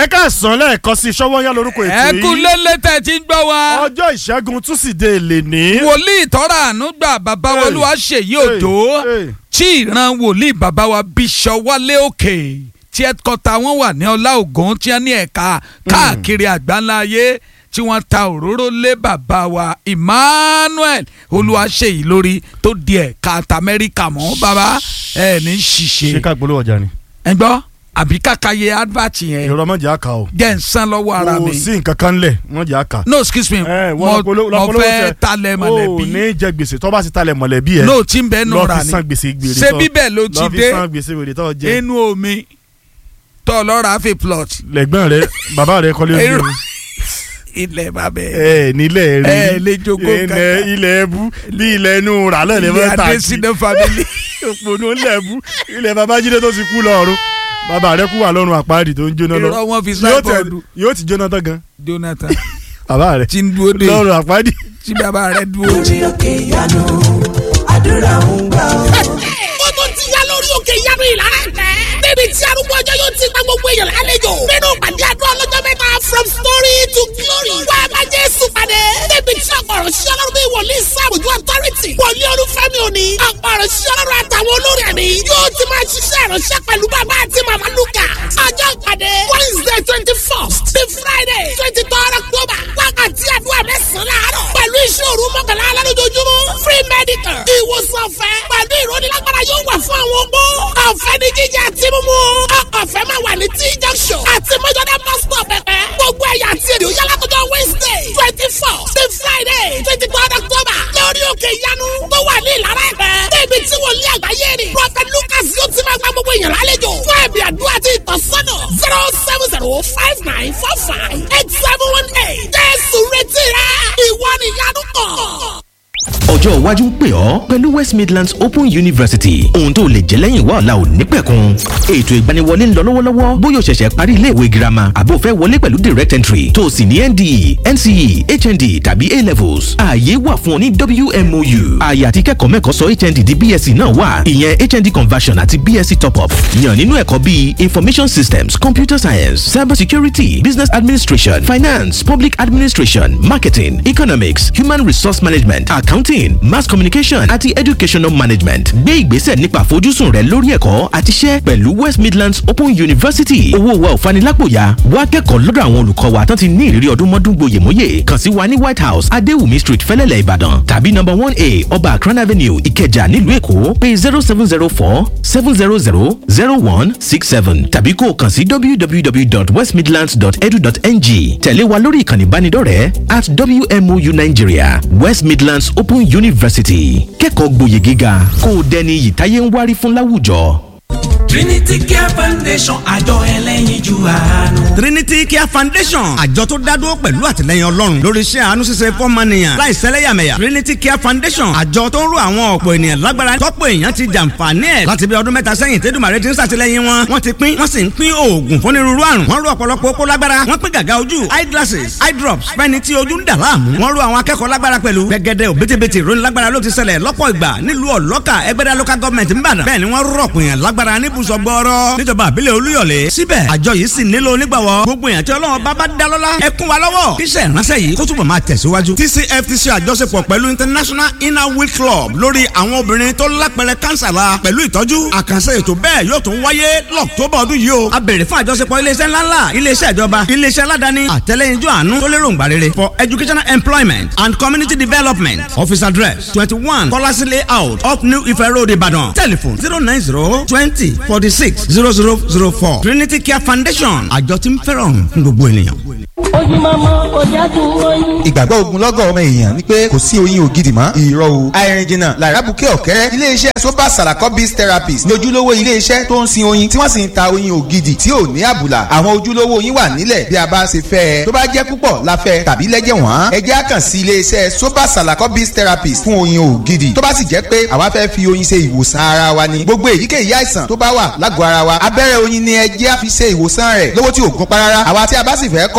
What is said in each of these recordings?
ẹ káàsán lẹ́ẹ̀kan sí Ṣọ́wọ́nyá lórúkọ ètò ẹ yìí kú lélẹ̀ tẹ̀ tí ń gbọ́ wa. ọjọ́ ìṣẹ́gun túsídẹ̀ẹ́ lè ní. wòlíì tọ́ra àánú gbà bàbá Hey, wọlúwa ṣèyí hey, òdò hey. tí ìran wòlíì bàbá wa bíṣọ wálé òkè tí ẹ̀kọ́ta wọn wà ní ọlá ògùn tí wọ́n ní ẹ̀ka káàkiri àgbáńlá ayé tí wọ́n ta òróró lé bàbá wa Emmanuel olúwaṣeyì lórí tó di ẹ̀ka tamẹ́ríkà mọ́ bàbá ẹ̀ ní ṣé ṣiṣẹ́ ká polówó ọjà ni. ẹ gbọ́ àbí kàkàyé advert yẹn ìrọ̀ mọ̀jà àkà o. jẹ́ ń san lọ́wọ́ ara kò mi sí nǹkan kan lẹ̀ mọ̀jà àkà. no excuse me ẹ mo wọ́n polówó mo fẹ́ talẹ̀ o mọ̀lẹ́bí ní jẹ gbèsè tó bá ti talẹ̀ mọ̀lẹ́bí ẹ. no tí ń bẹ́ẹ̀ nù lọ́ọ́ ra fi ni san gbèsè gbèrè ṣé tó- bíbẹ̀ ló ti lọ́ọ́ fi dé san gbèsè gbèrè tó jẹ. inú omi tó lọ́ra fi plot lẹ́gbọ́n rẹ bàbá rẹ kọ́lé ojú Èrò- omi. ilẹ̀ bàbẹ̀ ẹ nílẹ̀ rí ẹ lè jogún ilẹ̀ kankan. ilẹ̀ ẹbú bí ilẹ̀ inú rà lẹ́lẹ̀ ilé mọ́ tà sí adésínà family òpònú ilẹ̀ ẹbú ilẹ̀ babájídé tó ti kú lọ́run bàbá rẹ kú wà lọ́run àpáàdì tó ń jóná lọ irọ́ wọn fi yóò tẹ- sáìbọ̀dù yóò ti jóná tán gan Jonathan bàbá rẹ tí ń dúró dé lọ́run àpáàdì. tí bàbá rẹ̀ dúró lórí òkè ìyanu àdúrà ń gbà ó. ó tún ti yá lórí òkè ìyanu ìlara ẹ̀fẹ́. níbi tí arúgbó ọjọ́ yóò ti gba gbogbo èèyàn lálejò. nínú ìpàdé àdúrà ọlọ́jọ́ mẹ́ta from story to glory. wá a bá Jésù pàdé. níbi tí ọ̀pọ̀rọ̀ sí ọlọ́run bí wòlíì sáàbùjú authority. wòlíì olúfẹ́mi òní. ọ̀pọ̀rọ̀ sí ọlọ́run àtàwọn olórí ẹ̀mí. yóò ti máa ṣiṣẹ́ ìránṣẹ́ pẹ̀lú bàbá àti màmá lukà. ọjọ́ ìpàdé Wednesday twenty first to Friday twenty third October. wákàtí àdúrà mẹ́sàn-án láàárọ̀. pẹ̀lú iṣẹ́ òru mọ́kànlá alálójoojúmọ́. free medical. ìwòsàn ọ̀fẹ́. pẹ̀lú ìrónilágbára yóò wà fún àwọn opó. ọ̀fẹ́ ní jíjẹ àti mímú. ọ̀fẹ́ máa wà ní tí junction. àti mọ́jọ́dá bus stop pẹ̀pẹ́. gbogbo ẹ̀yà àti èdè òyà látọjọ́ Wednesday twenty four sí Friday twenty third October. lórí òkè ìyanu tó wà ní ìlara ẹ̀pẹ́. níbi tí wọ́n lé àgbáyé ni. Prophet Lucas yóò ti máa gba gbogbo èèyàn lálejò. fún ẹ̀bì àdúrà àti ìtọ́sọ́nà zero seven zero five nine four five eight seven one eight. Jésù retí rẹ̀ ìwọ ni ìyanu kàn. ọjọ́ iwájú ń pè ọ́ pẹ̀lú West Midlands Open University ohun tó lè jẹ́ lẹ́yìn wá ọ̀la ò ní pẹ̀kun ètò ìgbaniwọlé ń lọ lọ́wọ́lọ́wọ́ bóyá o ṣẹ̀ṣẹ̀ parí iléèwé girama àbó fẹ́ wọlé pẹ̀lú direct entry tó o sì ní NDE NCE HND tàbí A levels ààyè wà fún ọ ní WMOU ààyè àti kẹ́kọ̀ọ́ mẹ́kọ̀ọ́ sọ HND di BSc náà wà ìyẹn HND conversion àti BSc top up yàn nínú ẹ̀kọ́ bíi information systems computer science cyber security business administration finance public administration marketing economics human resource management accounting mass communication àti educational management gbé ìgbésẹ̀ nípa àfojúsùn rẹ lórí ẹ̀kọ́ àti iṣẹ́ pẹ̀lú West Midlands Open University owó wa ò fanilápòyà wá kẹ́kọ̀ọ́ lọ́dọ̀ àwọn olùkọ́ wa tán ti ní ìrírí ọdún mọ́dún gboyèmóyè kàn sí wa ní White House Adéwùmí Street Fẹ́lẹ́lẹ̀ Ìbàdàn tàbí number one A Ọba Akran Avenue Ìkẹjà nílùú Èkó pé zero seven zero four seven zero zero zero one six seven tàbí kó o kàn sí www.westmidlands.edu.ng tẹ̀lé wa lórí ìkànnì ìbánidọ́rẹ̀ẹ́ at WMOU Nigeria West Midlands Open University kẹ́kọ̀ọ́ gboyè gíga kó o dẹni iyì táyé ń wárí fún láwùjọ. Trinity Care Foundation àjọ ẹlẹ́yinjú àánú. Trinity Care Foundation àjọ tó dádúró pẹ̀lú àtìlẹyìn Ọlọ́run lórí iṣẹ́ àánú ṣíṣe fọ́mọnìyàn láì sẹ́lẹ̀yàmẹ̀yà Trinity Care Foundation àjọ tó ń ro àwọn ọ̀pọ̀ ènìyàn lágbára tọ́pọ̀ èèyàn ti jàǹfààní ẹ̀ láti bí ọdún mẹ́ta sẹ́yìn tẹ́dùmàrè ti ń ṣàtìlẹyìn wọn wọ́n ti pín wọ́n sì ń pín oògùn fún onírúurú àrùn wọ́n ro ọ̀pọ̀lọpọ̀ okó lágbára wọ́n pín gàgà ojú eye glasses eye drops fẹ́ni tí ojú ń dà láàmú wọ́n ro àwọn akẹ́kọ̀ọ́ lágbára pẹ̀lú gẹ́gẹ́dẹ́ òbítíbitì ìròyìn lágbára ló ti ṣẹlẹ̀ lọ́pọ̀ ìgbà nílùú ọ̀lọ́kà ẹgbẹ́dá local government ń bàdàn bẹ́ẹ̀ ni wọ́n rọ̀pọ̀ èèyàn lágbára níbùsọ̀ gbọ́ọ́rọ́ níjọba àbílẹ̀ olúyọ̀lé síbẹ̀ àjọ yìí sì nílò onígbàwọ́ gbogbo èèyàn tí ọlọ́run bá bá dá lọ́lá ẹ kún wa lọ́wọ́ kíṣẹ́ ìránṣẹ́ yìí kó túbọ̀ máa tẹ̀síwájú. TCFTC àjọṣepọ̀ pẹ̀lú International Inner Wheel Club lórí àwọn obìnrin tó lápẹrẹ kánsà la pẹ̀lú ìtọ́jú àkànṣe ètò bẹ́ẹ̀ yóò tún wáyé lọ́któbà ọdún yìí o. a béèrè fún àjọṣepọ̀ iléeṣẹ́ ńláńlá iléeṣẹ́ ìjọba iléeṣẹ́ aládàáni àtẹlẹ́yinjú àánú tó lérò ńgbà rere for educational employment and community development office address twenty one kọ́lásí layout up New Ife Road Ìbàdàn telephone zero nine zero twenty forty six zero zero zero four Trinity Care Foundation àjọ tí ń fẹ́ràn fún gbogbo ènìyàn. ojúmọmọ ọjà tó wọnyí. ìgbàgbọ́ ogunlọ́gọ̀ ọmọ èèyàn ni pé kò sí oyin ògidì mọ́ irọ́ o àìrìn jìnnà làràbùkẹ́ ọ̀kẹ́rẹ́ iléeṣẹ́ soba salako biz therapist ní ojúlówó iléeṣẹ́ tó ń sin oyin tí wọ́n sì ń ta oyin ògidì tí ò ní àbùlà àwọn ojúlówó oyin wà nílẹ̀ bí a bá ṣe fẹ́ ẹ tó bá jẹ́ púpọ̀ la fẹ́ tàbí lẹ́jẹ̀ wọ́n ẹ jẹ́ àkàn sí iléeṣẹ́ soba salako biz therapist fún oyin ògidì tó bá sì jẹ́ pé àwa fẹ́ fi oyin ṣe ìwòsàn ara wa ni gbogbo èyíkéyìí àìsàn tó bá wà lágọ̀ọ́ ara wa abẹ́rẹ́ oyin ni ẹ jẹ́ àfi ṣe ìwòsàn rẹ̀ lówó tí ò gún pa rárá àwa tí a bá sì fẹ́ kọ́ nípa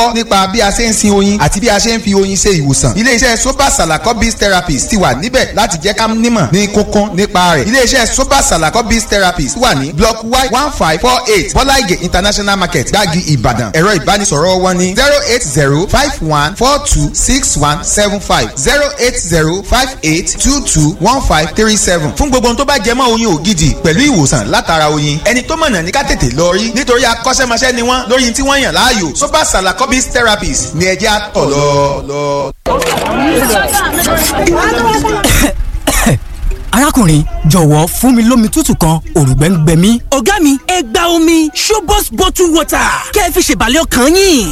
nípa bí a ṣe ń sin oyin àti bí a ṣe ń fi oyin ṣe ìwòsàn iléeṣẹ́ soba salako biz therapist ti wà níbẹ̀ láti jẹ́ ká nímọ̀ ní kókó nípa rẹ̀ iléeṣẹ́ soba salako biz therapist wà ní block y one five four eight bọ́láìgè international market gbági ìbàdàn ẹ̀rọ ìbánisọ̀rọ̀ wọn ní zero eight zero five one four two six one seven five zero eight zero five eight two two one five three seven fún gbogbo ohun tó bá jẹ mọ́ oyin ògidì pẹ̀lú ìwòsàn látara oyin ẹni tó mọ̀nà ní ká tètè lọ rí nítorí akọ́ṣẹ́mọṣẹ́ ni wọ́n lórí tí wọ́n yàn láàyò soba salakobis therapist ní ẹjẹ́ àtọ̀ lọ. arákùnrin jọ̀wọ́ fún mi lómi tútù kan òrùgbẹ́ ń gbẹ mí. ọ̀gá mi ẹ gba omi showbox bottle water kẹ́ ẹ fi ṣèbàlẹ̀ ọkàn yín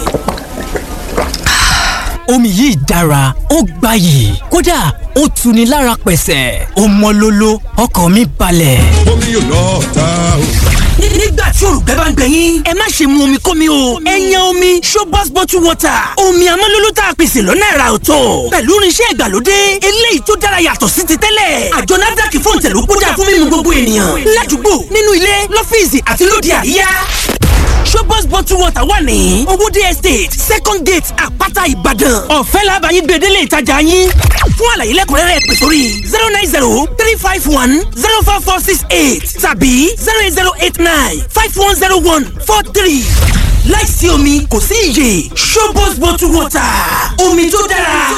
omi yìí dára ó gbayì kódà ó tuni lára pẹ̀sẹ̀ ó mọ́ lóló ọkàn mi balẹ̀. omi yóò lọ ta o. nígbà tí olùgbẹ́ bá ń gbẹ yín ẹ má ṣe mu omi kómi o ẹ yan omi showbox bottle water omi amọ́lóló tá a pèsè lọ́nà ẹ̀rà ọ̀tọ̀ pẹ̀lú irinṣẹ́ ìgbàlódé eléyìí tó dára yàtọ̀ sí ti tẹ́lẹ̀ àjọ nafdac fún ìtẹ̀lú kódà fún mímu gbogbo ènìyàn ládùúgbò nínú ilé lọ́fíìsì àti lóde àríyá showbox bottle water wà ní owóde estate second gate àpáta ìbàdàn ọ̀fẹ́ làbàyí gbèdélé ìtajà yín fún àlàyé lẹ́kùnrẹ́rẹ́ pè sórí zero nine zero three five one zero four four six eight tàbí zero eight zero eight nine five one zero one four three láìsí omi kò sí iyè showbox bottle water omi tó dára